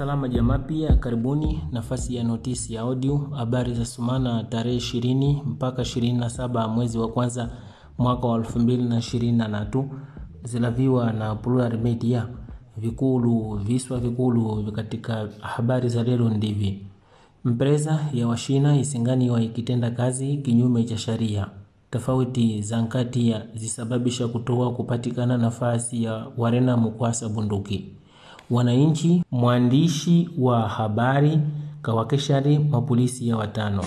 Salama jamaa, pia karibuni nafasi ya notisi ya audio habari za sumana tarehe ishirini mpaka ishirini na saba mwezi wa kwanza mwaka wa elfu mbili na ishirini na tatu zilaviwa na Plural Media. Vikulu viswa vikulu katika habari za leo ndivi: mpreza ya washina isinganiwa ikitenda kazi kinyume cha sharia. Tofauti za nkati ya zisababisha kutoa kupatikana nafasi ya warena mukwasa bunduki wananchi mwandishi wa habari kawakeshari mapolisi ya watano.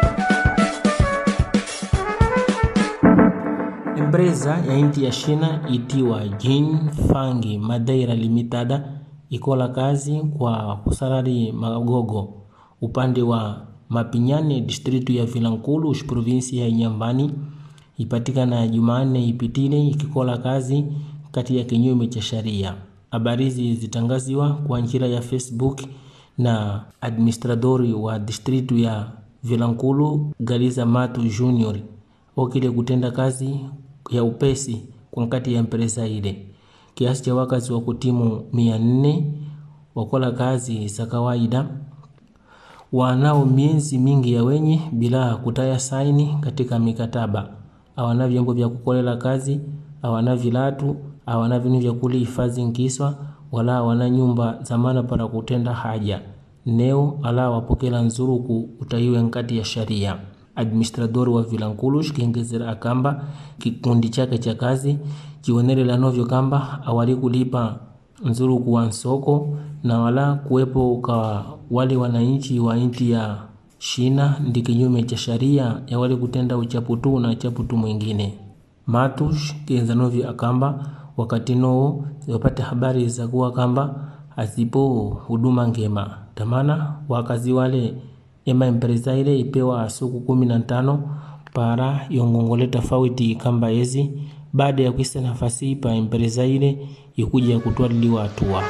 Empresa ya inti ya Shina itiwa Jin Fangi Madeira Limitada ikola kazi kwa kusalari magogo upande wa Mapinyane distritu ya Vilankulu provinsi ya Inyambani ipatikana Jumanne ipitile ikikola kazi kati ya kinyume cha sharia. Habari hizi zitangaziwa kwa njira ya Facebook na administradori wa distritu ya Vilankulu Galiza Matu Junior wakile kutenda kazi ya upesi kwa nkati ya empresa ile. Kiasi cha wakazi wa kutimu mia nne wakola kazi za kawaida wanao miezi mingi ya wenye bila kutaya saini katika mikataba, awana vyombo vya kukolela kazi, awana vilatu awana vinu vya kulihifadhi nkiswa wala awana nyumba zamana para kutenda haja neo ala wapokela nzuruku utaiwe nkati ya sharia. Administradori wa Vilankulu shikiengezera akamba kikundi chake cha kazi chionelela novyo kamba awali kulipa nzuruku wa nsoko na wala kuwepo ka wale wananchi wa inti ya Shina ndi kinyume cha sharia ya wale kutenda uchaputu na chaputu mwingine. Matush kienzanovyo akamba wakati noo wapate habari za kuwa kamba azipo huduma ngema tamana wakazi wale ema empresa ile ipewa suku kumi na tano para yongongole tofauti kamba ezi baada ya kuisa nafasi pa empresa ile ikuja kutwaliliwa hatua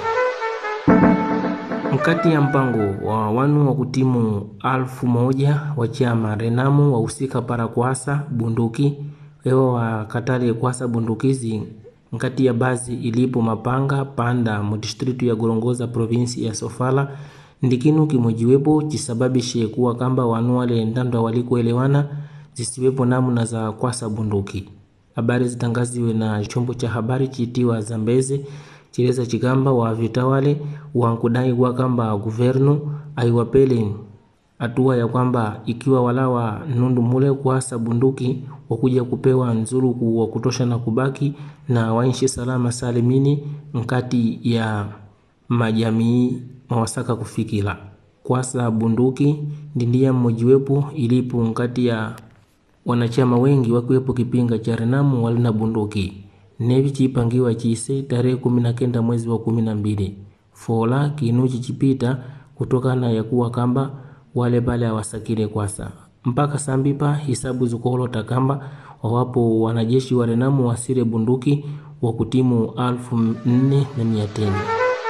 mkati ya mpango wa wanu wa kutimu alfu moja wa chama Renamu wahusika para kuasa bunduki ewa wakatale kuasa bundukizi nkati ya bazi ilipo mapanga panda mu distritu ya Gorongoza provinsi ya Sofala ndikinu kimojiwepo chisababishe kuwa kamba wanu wale ndando walikuelewana zisiwepo namna za kwasa bunduki. Habari zitangaziwe na chombo cha habari chitiwa Zambeze chileza chikamba wa vitawale wankudai kwa kamba guvernu aiwapele hatua ya kwamba ikiwa walawa nundu mule kuasa bunduki wakuja kupewa nzuruku wa kutosha na kubaki na waishi salama salimini nkati ya majamii mawasaka kufikila kwasa bunduki ndindia mmojiwepo ilipo nkati ya wanachama wengi wakiwepo kipinga cha Renamu walina bunduki nevi chipangiwa chise tarehe kumi na kenda mwezi wa kumi na mbili fola kinuchi chipita kutokana ya kuwa kamba wale pale awasakile kwasa mpaka sambipa hisabu zukolota kamba wawapo wanajeshi wa Renamu wasire bunduki wa kutimu alfu nne na mia tano.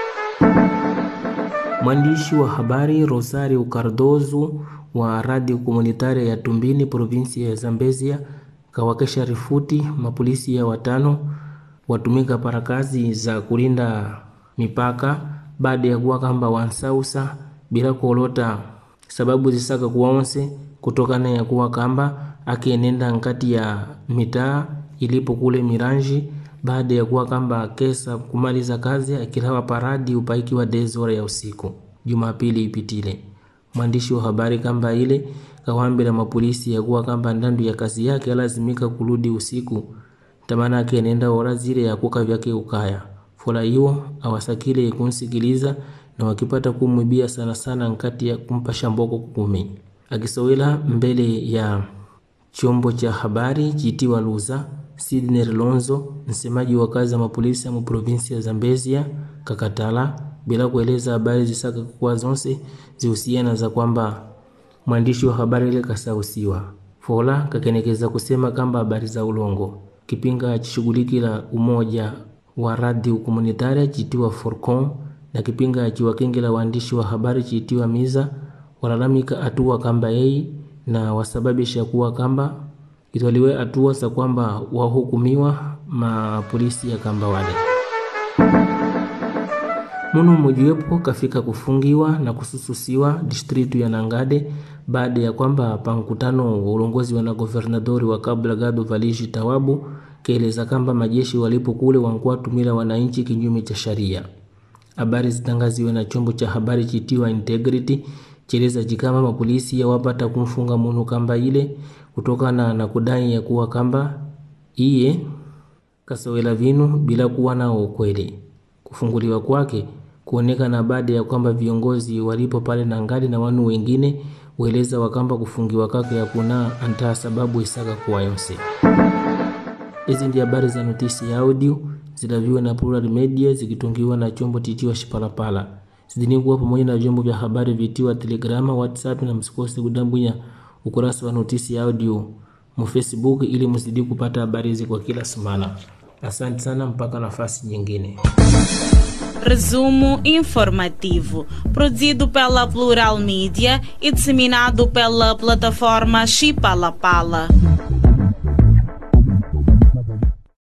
Mwandishi wa habari Rosario Cardozo wa radio komunitaria ya Tumbini provinsi ya Zambezia kawakesha rifuti mapolisi ya watano watumika para kazi za kulinda mipaka baada ya kuwa kamba wansausa bila kuolota sababu zisaka kuwaonse kutokana ya kuwa kamba akienenda nkati ya mitaa ilipo kule Miranji baada ya kuwa kamba kesa kumaliza kazi akilawa paradi upaiki wa dezora ya usiku Jumapili ipitile. Mwandishi wa habari kamba ile kawambila mapolisi ya kuwa kamba ndandu ya kazi yake alazimika kurudi usiku tamana akienenda ora zile ya kuka vyake ukaya fola hiyo awasakile kunsikiliza na wakipata kumwibia sana sana nkati ya kumpa shamboko kumi akisowela mbele ya chombo cha habari chitiwa Luza Sidney Lonzo msemaji wa kazi ya mapolisi mu provinsi ya Zambezia kakatala bila kueleza habari zisaka kuwa zonse zihusiana za kwamba mwandishi wa habari ile kasausiwa fola kakenekeza kusema kamba habari za ulongo kipinga chishughulikila umoja wa radio komunitaria chitiwa Forcon na kipinga chiwakengela waandishi wa habari chitiwa Miza walalamika hatua kamba yei na wasababisha kuwa kamba itwaliwe hatua za kwamba wahukumiwa mapolisi ya kamba wale munu mmojiwepo kafika kufungiwa na kusususiwa distritu ya Nangade baada ya kwamba pa mkutano wa ulongozi wa na governadori wa Cabo Delgado Valishi Tawabu kaeleza kamba majeshi walipo kule wankuwa tumila wananchi kinyume cha sharia. Habari zitangaziwe na chombo cha habari chitiwa Integrity cheleza chikamba mapolisi yawapata kumfunga munu kamba ile kutokana na kudai ya kuwa kamba iye kasowela vinu bila kuwa nao ukweli. Kufunguliwa kwake kuonekana baada ya kwamba viongozi walipo pale na ngali na wanu wengine weleza wakamba kufungiwa kwake ya kuna antaa sababu isaka kuwa yonse. Hizi ndi habari za notisi ya audio zilaviwa na Plural Media zikitungiwa na chombo titiwa Shipalapala. Zidini kuwa pamoja na vyombo vya habari vitiwa Telegrama, WhatsApp na msikose kudambunya ukurasa wa notisi ya audio mu Facebook ili mzidi kupata habari hizi kwa kila semana. Asante sana, mpaka nafasi nyingine. Resumo informativo, produzido pela Plural Mídia e disseminado pela plataforma Chipalapala.